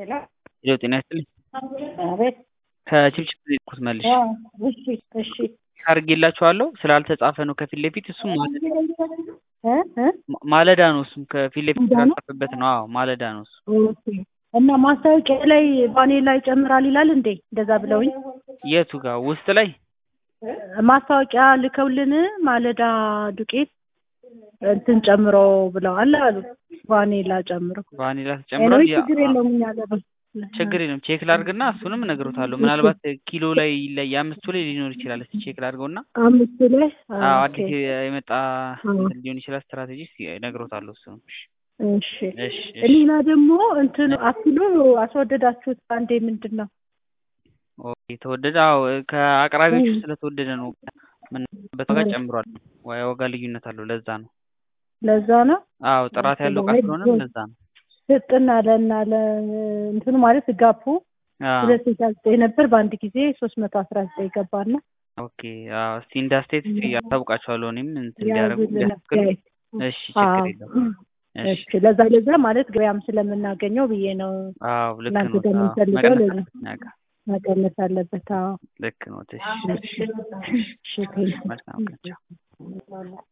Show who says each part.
Speaker 1: ሄሎ
Speaker 2: ሄሎ ጤና ይስጥልኝ
Speaker 1: አቤት
Speaker 2: ከችብችብ ነው የሄድኩት መልሼ
Speaker 1: አዎ እሺ እሺ
Speaker 2: አድርጌላችኋለሁ ስላልተጻፈ ነው ከፊት ለፊት እሱም ማለዳ
Speaker 1: እ እ
Speaker 2: ማለዳ ነው እሱም ከፊት ለፊት
Speaker 1: ማለዳ ነው?
Speaker 2: ስላልጻፈበት ነው አዎ ማለዳ ነው እሱ
Speaker 1: ኦኬ እና ማስታወቂያ ላይ ባኔር ላይ ይጨምራል ይላል እንዴ እንደዛ ብለውኝ
Speaker 2: የቱ ጋር ውስጥ ላይ
Speaker 1: ማስታወቂያ ልከውልን ማለዳ ዱቄት እንትን ጨምሮ ብለዋል አሉ ቫኒላ ጨምሮ
Speaker 2: ቫኒላ
Speaker 1: ኤኒዌይ
Speaker 2: ተጨምሯል ያ-
Speaker 1: ችግር የለውም እኛ ገባ
Speaker 2: ችግር የለም ቼክ ላድርግና እሱንም እነግሮታለሁ ምናልባት ኪሎ ላይ ላይ የአምስቱ ላይ ሊኖር ይችላል እስኪ ቼክ ላድርገውና
Speaker 1: አምስቱ ላይ
Speaker 2: አዎ
Speaker 1: ኦኬ
Speaker 2: አዲስ የመጣ
Speaker 1: አዎ።
Speaker 2: እንትን ሊሆን ይችላል ስትራቴጂ እስኪ እነግሮታለሁ እሱንም እሺ
Speaker 1: እሺ
Speaker 2: እሺ እሺ
Speaker 1: ሌላ ደግሞ እንትን አፕሉ አስወደዳችሁት አንዴ ምንድን ነው
Speaker 2: ኦኬ ተወደደ አዎ ከአቅራቢዎቹ
Speaker 1: እም።
Speaker 2: ስለተወደደ ነው ምንበት ዋጋ ጨምሯል ዋ- የዋጋ ልዩነት አለው ለዛ ነው
Speaker 1: ለዛ ነው
Speaker 2: አዎ ጥራት ያለው እቃ ስለሆነም ለዛ ነው
Speaker 1: ስጥና ለና ለ እንትኑ ማለት ጋፑ
Speaker 2: አዎ
Speaker 1: ሁለት ስልሳ ዘጠኝ ነበር በአንድ ጊዜ ሶስት መቶ አስራ ዘጠኝ ገባና
Speaker 2: ኦኬ አዎ እስቲ እንደ አስተያየት እስቲ አስታውቃቸዋለሁ እኔም እንትን እንዲያደርጉ
Speaker 1: ያዙልን
Speaker 2: እንዲያስተካክሉ
Speaker 1: አስተያየት
Speaker 2: እሺ ችግር
Speaker 1: አዎ
Speaker 2: የለውም እሺ
Speaker 1: እሺ ለዛ ለዛ ማለት ገበያም ስለምናገኘው ብዬ ነው
Speaker 2: አዎ ልክ
Speaker 1: እናንተ
Speaker 2: ነው
Speaker 1: ጋር
Speaker 2: አዎ
Speaker 1: የምንፈልገው
Speaker 2: መቀነስ
Speaker 1: ለዛ
Speaker 2: አለበት እኛ ጋር
Speaker 1: መቀነስ አለበት አዎ
Speaker 2: ልክ ነው እሺ
Speaker 1: እሺ እሺ ቴንኪው
Speaker 2: መልካም ቀን ቻው